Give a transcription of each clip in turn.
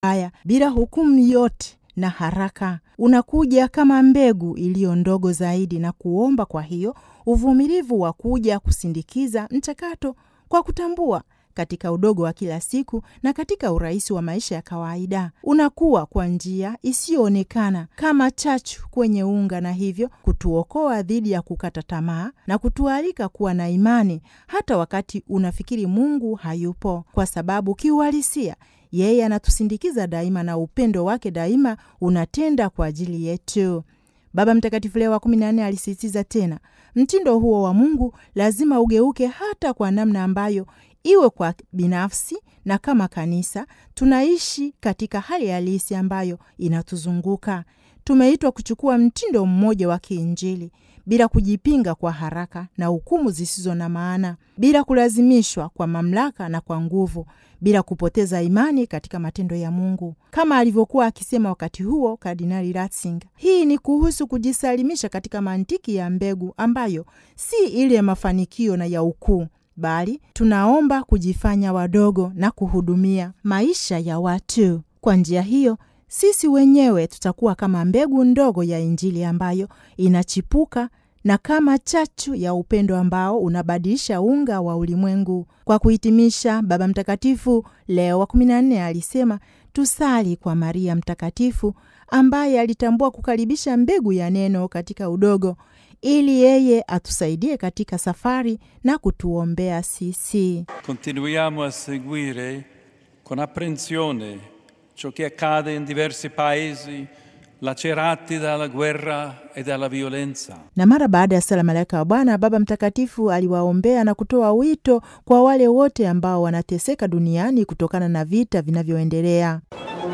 haya bila hukumu yote na haraka. Unakuja kama mbegu iliyo ndogo zaidi na kuomba, kwa hiyo uvumilivu wa kuja kusindikiza mchakato kwa kutambua katika udogo wa kila siku na katika urahisi wa maisha ya kawaida. Unakuwa kwa njia isiyoonekana kama chachu kwenye unga, na hivyo kutuokoa dhidi ya kukata tamaa na kutualika kuwa na imani hata wakati unafikiri Mungu hayupo, kwa sababu kiuhalisia yeye anatusindikiza daima na upendo wake daima unatenda kwa ajili yetu. Baba Mtakatifu Leo wa kumi na nne alisisitiza tena, mtindo huo wa Mungu lazima ugeuke hata kwa namna ambayo iwe kwa binafsi na kama kanisa tunaishi katika hali halisi ambayo inatuzunguka. Tumeitwa kuchukua mtindo mmoja wa kiinjili bila kujipinga kwa haraka na hukumu zisizo na maana, bila kulazimishwa kwa mamlaka na kwa nguvu, bila kupoteza imani katika matendo ya Mungu, kama alivyokuwa akisema wakati huo Kardinali Ratzinger. Hii ni kuhusu kujisalimisha katika mantiki ya mbegu ambayo si ile ya mafanikio na ya ukuu bali tunaomba kujifanya wadogo na kuhudumia maisha ya watu. Kwa njia hiyo, sisi wenyewe tutakuwa kama mbegu ndogo ya Injili ambayo inachipuka na kama chachu ya upendo ambao unabadilisha unga wa ulimwengu. Kwa kuhitimisha, Baba Mtakatifu Leo wa kumi na nne alisema tusali kwa Maria Mtakatifu ambaye alitambua kukaribisha mbegu ya neno katika udogo ili yeye atusaidie katika safari na kutuombea sisi. Continuiamo a seguire con apprensione ciò che accade in diversi paesi lacerati dalla guerra e dalla violenza. Na mara baada ya sala Malaika wa Bwana, Baba Mtakatifu aliwaombea na kutoa wito kwa wale wote ambao wanateseka duniani kutokana na vita vinavyoendelea.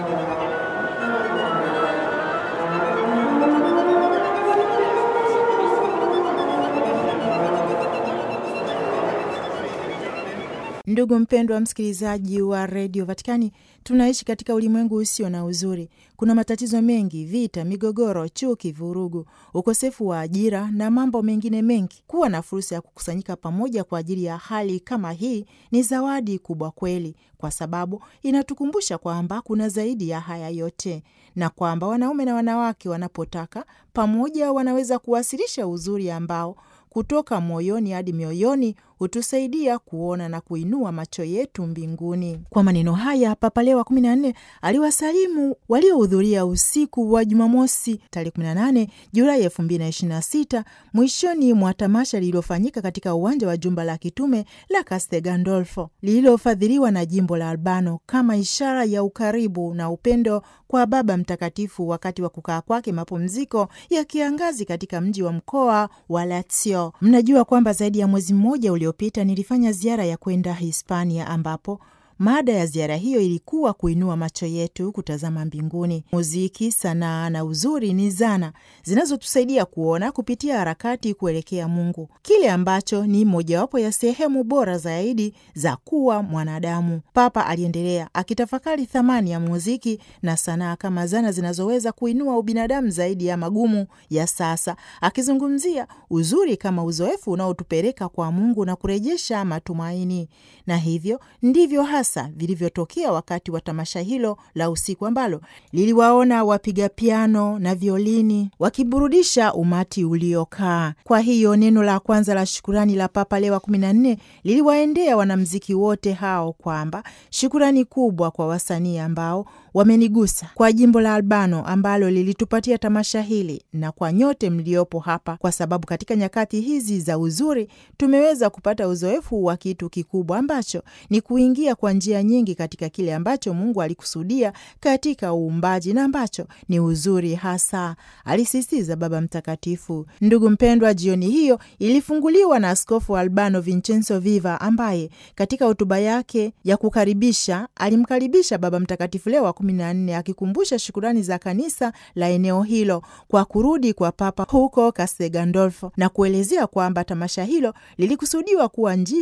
Ndugu mpendwa wa msikilizaji wa redio Vatikani, tunaishi katika ulimwengu usio na uzuri. Kuna matatizo mengi, vita, migogoro, chuki, vurugu, ukosefu wa ajira na mambo mengine mengi. Kuwa na fursa ya kukusanyika pamoja kwa ajili ya hali kama hii ni zawadi kubwa kweli, kwa sababu inatukumbusha kwamba kuna zaidi ya haya yote, na kwamba wanaume na wanawake wanapotaka pamoja wanaweza kuwasilisha uzuri ambao kutoka moyoni hadi mioyoni hutusaidia kuona na kuinua macho yetu mbinguni. Kwa maneno haya, Papa Leo wa kumi na nne aliwasalimu waliohudhuria usiku wa Jumamosi tarehe 18 Julai elfu mbili na ishirini na sita mwishoni mwa tamasha lililofanyika katika uwanja wa jumba la kitume la Castel Gandolfo lililofadhiliwa na jimbo la Albano kama ishara ya ukaribu na upendo kwa Baba Mtakatifu wakati wa kukaa kwake mapumziko ya kiangazi katika mji wa mkoa wa Lazio. Mnajua kwamba zaidi ya mwezi mmoja uliopita nilifanya ziara ya kwenda Hispania ambapo mada ya ziara hiyo ilikuwa kuinua macho yetu kutazama mbinguni. Muziki, sanaa na uzuri ni zana zinazotusaidia kuona kupitia harakati kuelekea Mungu, kile ambacho ni mojawapo ya sehemu bora zaidi za kuwa mwanadamu. Papa aliendelea akitafakari thamani ya muziki na sanaa kama zana zinazoweza kuinua ubinadamu zaidi ya magumu ya sasa, akizungumzia uzuri kama uzoefu unaotupeleka kwa Mungu na kurejesha matumaini. Na hivyo ndivyo hasa vilivyotokea wakati wa tamasha hilo la usiku ambalo liliwaona wapiga piano na violini wakiburudisha umati uliokaa. Kwa hiyo neno la kwanza la shukurani la Papa Leo wa kumi na nne liliwaendea wanamziki wote hao, kwamba shukurani kubwa kwa wasanii ambao wamenigusa, kwa jimbo la Albano ambalo lilitupatia tamasha hili, na kwa nyote mliopo hapa, kwa sababu katika nyakati hizi za uzuri tumeweza kupata uzoefu wa kitu kikubwa ambacho ni kuingia kwa njia nyingi katika kile ambacho Mungu alikusudia katika uumbaji na ambacho ni uzuri hasa, alisisitiza Baba Mtakatifu. Ndugu mpendwa, jioni hiyo ilifunguliwa na Askofu wa Albano Vincenzo Viva ambaye katika hotuba yake ya kukaribisha alimkaribisha Baba Mtakatifu Leo wa kumi na nne akikumbusha shukurani za kanisa la eneo hilo kwa kurudi kwa Papa huko Castel Gandolfo na kuelezea kwamba tamasha hilo lilikusudiwa kuwa njia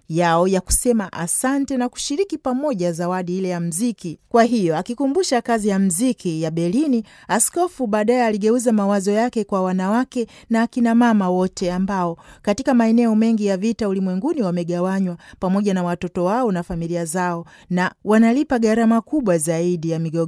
yao ya kusema asante na kushiriki pamoja zawadi ile ya mziki. Kwa hiyo akikumbusha kazi ya mziki ya Berlini, askofu baadaye aligeuza mawazo yake kwa wanawake na akina mama wote ambao katika maeneo mengi ya vita ulimwenguni wamegawanywa pamoja na watoto wao na familia zao na wanalipa gharama kubwa zaidi ya migogoro